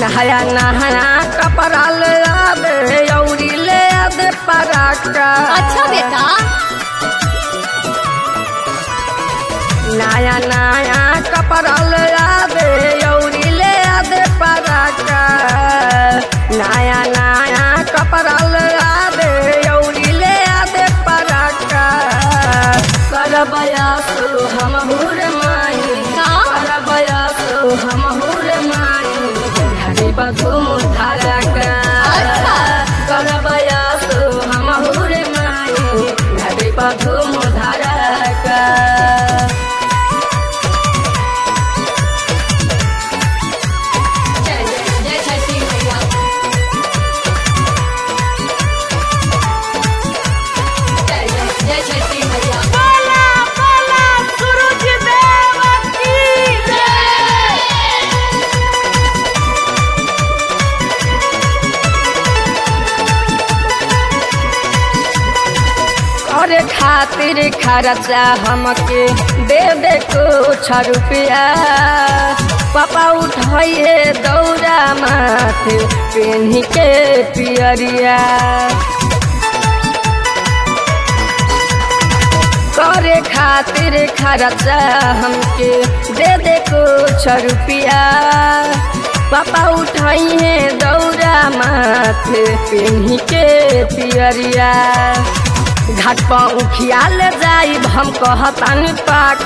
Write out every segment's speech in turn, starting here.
नहाया नहाया कपड़ा ले आदे औरी ले आदे पराका अच्छा बेटा नया नया कपड़ा ले आदे औरी ले आदे पराका नया नया कपड़ा ले आदे औरी ले आदे पराका करबया सो हम हुर माई का? करबया सो हम हुर माई हरी बधुम धारका अच्छा। करबया सो हम हुर माई हरी बधुम धारका जय जय जय छठी मैया जय जय जय छठी मैया बोला बोला सूरज देव की करे खातिर खर्चा हमके दे दे कुछ रुपया पापा उठाइए दौड़ा माथे पेन्ही के पियरिया करे खातिर खर्चा हमके दे दे कुछ रुपया पापा उठाइए दौड़ा माथे पेन्ही के पियरिया घाट पर उखियाल जाइब हम कहतान पाक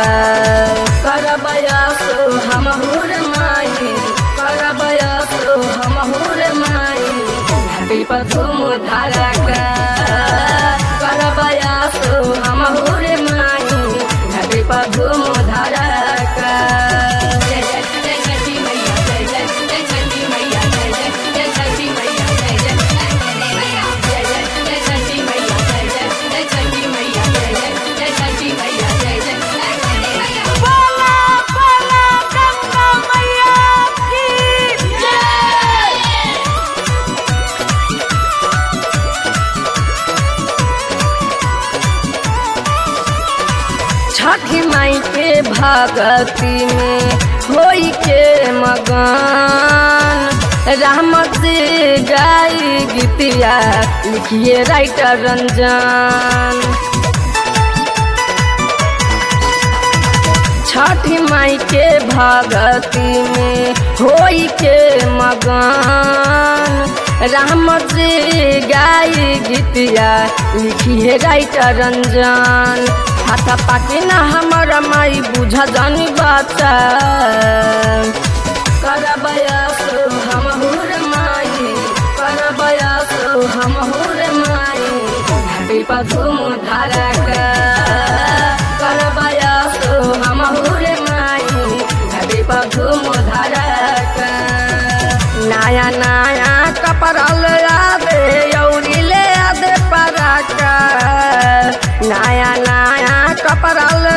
करबया सो हम हुर माई करबया सो हम हुर माई घाटी पर तुम धारक करबया सो हम हुर माई घाटी पर तुम धारक जय जय जय छठी मैया जय जय जय छठी मैया जय जय जय छठी मैया जय जय जय छठी मैया जय जय जय छठी मैया जय जय जय छठी मैया जय जय जय बोला बोला गंगा मैया की छठी माई के भगती में होई के मगन राम जी गाई गीतिया लिखिए राइटर रंजन छठी माई के भगती में होई के मगन राम जी गाई गीतिया लिखी है राइटर रंजन हाथा पाके ना हमारा माई बुझा जानी बाचा करबया सो हम हुर माई करबया सो हम हुर माई घाटी पर धूम धारक करबया सो हम हुर माई घाटी पर धूम धारक नया नया कपड़ा ले आदे औरी ले आदे पराका नया नया कपड़ा ले